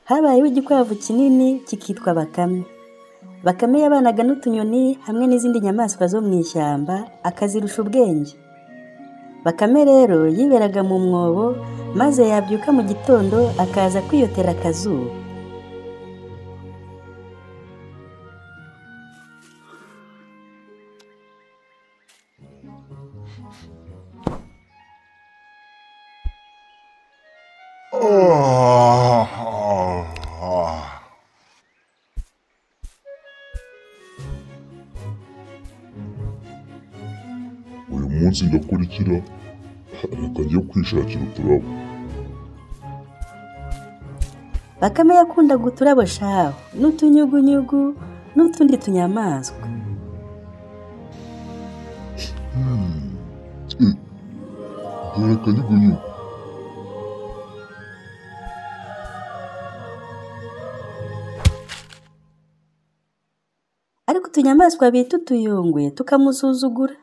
habayeho igikwavu kinini kikitwa bakame bakame yabanaga n'utunyoni hamwe n'izindi nyamaswa zo mu ishyamba akazirusha ubwenge bakame rero yiberaga mu mwobo maze yabyuka mu gitondo akaza kwiyotera akazuba uyu munsi ndakora ikira reka njye kwishakira uturabo bakame yakundaga uturabo shaho n'utunyugunyugu n'utundi tunyamaswa reka nyugunyugu ariko utunyamaswa bita utuyungwe tukamusuzugura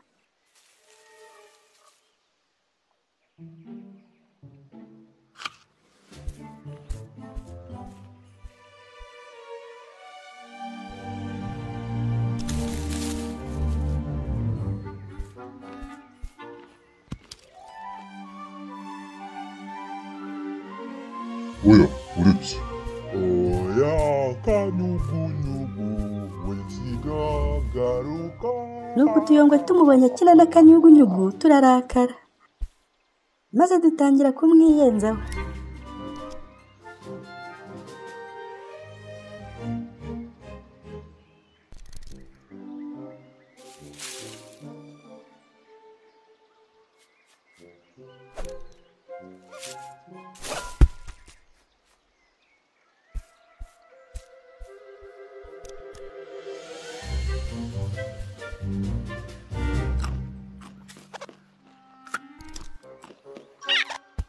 oya uretse oya kanyugunyugu wisiga garuka nuko utuyongwe tumubonye akina n'akanyugunyugu turarakara maze dutangira kumwiyenzaho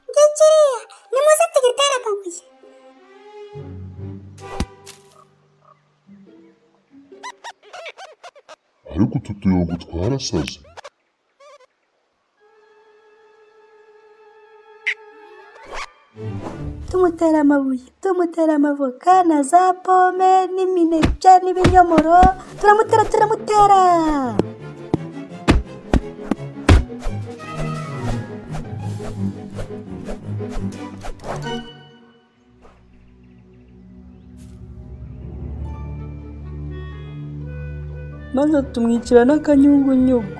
Ngiye kiriya nimuze tugitere amabuye ariko utu tuyungu twarasaze tumutera amabuye tumutera amavoka na za pome n'imineke n'ibinyomoro turamutera turamutera maze tumwicira n'akanyugunyugu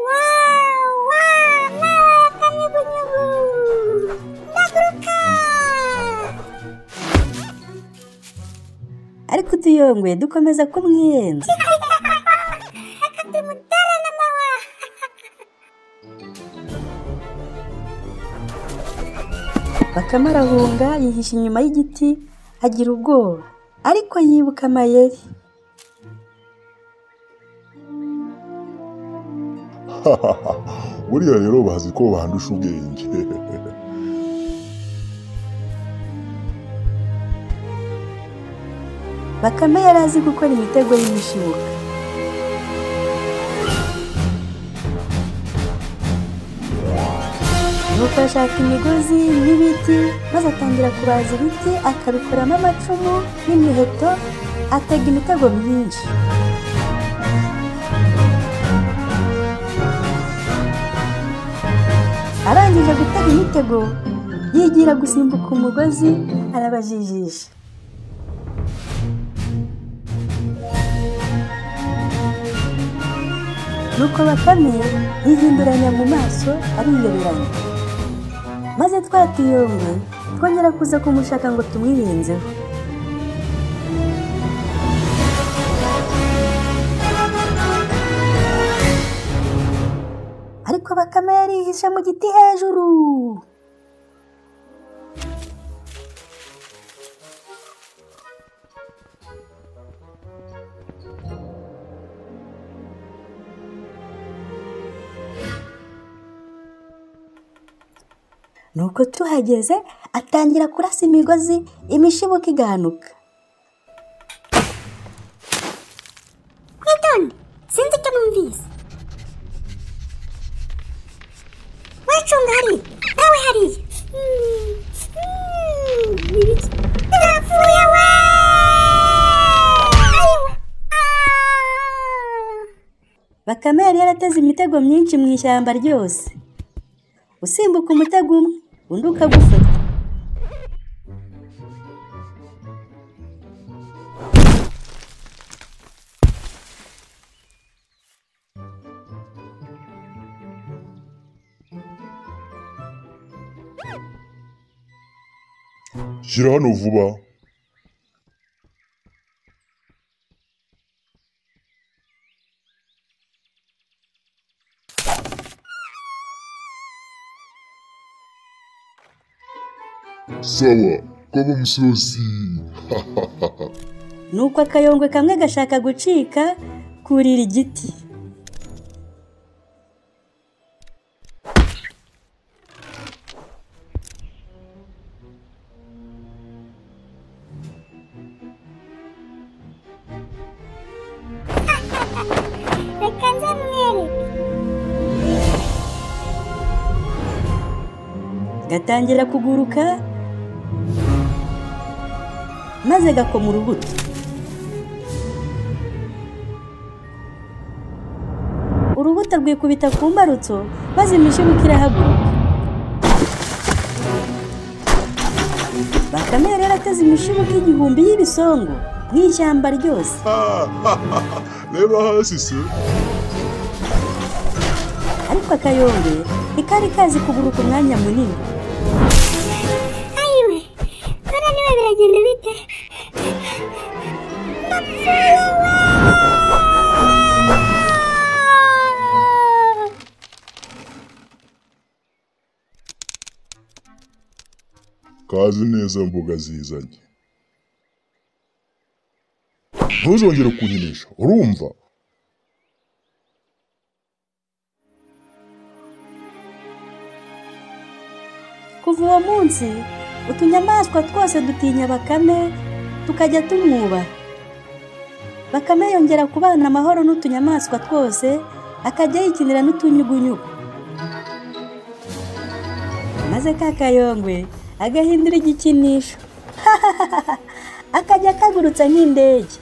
wawu wawu nawe akanyugunyugu ndaguruka ariko utuyongwe dukomeza kumwiyenza reka tumutere n'amahwa bakame arahunga yihisha inyuma y'igiti agira ubwoba ariko yibuka amayeri buriya rero bazi ko bandusha ubwenge bakame yari azi gukora imitego y'imishibuka nuko ashaka imigozi n'ibiti maze atangira kubaza ibiti akabikoramo amacumu n'imiheto atega imitego myinshi arangije gutega imitego yigira gusimbuka umugozi arabajijisha nuko bakame yihinduranya mu maso ariyoberanya maze twa tuyongwe twongera kuza kumushaka ngo tumwirenzeho ariko bakame yarihishe mu giti hejuru nuko tuhageze atangira kurasa imigozi imishibuka igahanuka bakame yari yarateze imitego myinshi mu ishyamba ryose usimbuka umutego umwe undi ukagufata shyira hano vuba sawa kaba umusozi nuko akayongwe kamwe gashaka gucika kurira igiti reka nze mwereke gatangira kuguruka maze gakoma urubuto urubuto rwikubita ku mbarutso maze imishibuka irahaguruka bakame yari yarateze imishibuka igihumbi y'ibisongo mu ishyamba ryose reba hasi se ariko akayonge ntikari kazi kuguruka umwanya munini ayiwe none niba biragenda bite ndapfuye waaa kazi neza mbuga zizanye ntuzongere kunkinisha urumva kuva uwo munsi utunyamaswa twose dutinya bakame tukajya tumwubaha bakame yongera kubana amahoro n'utunyamaswa twose akajya yikinira n'utunyugunyugu maze ka kayongwe agahindura igikinisho akajya akagurutsa nk'indege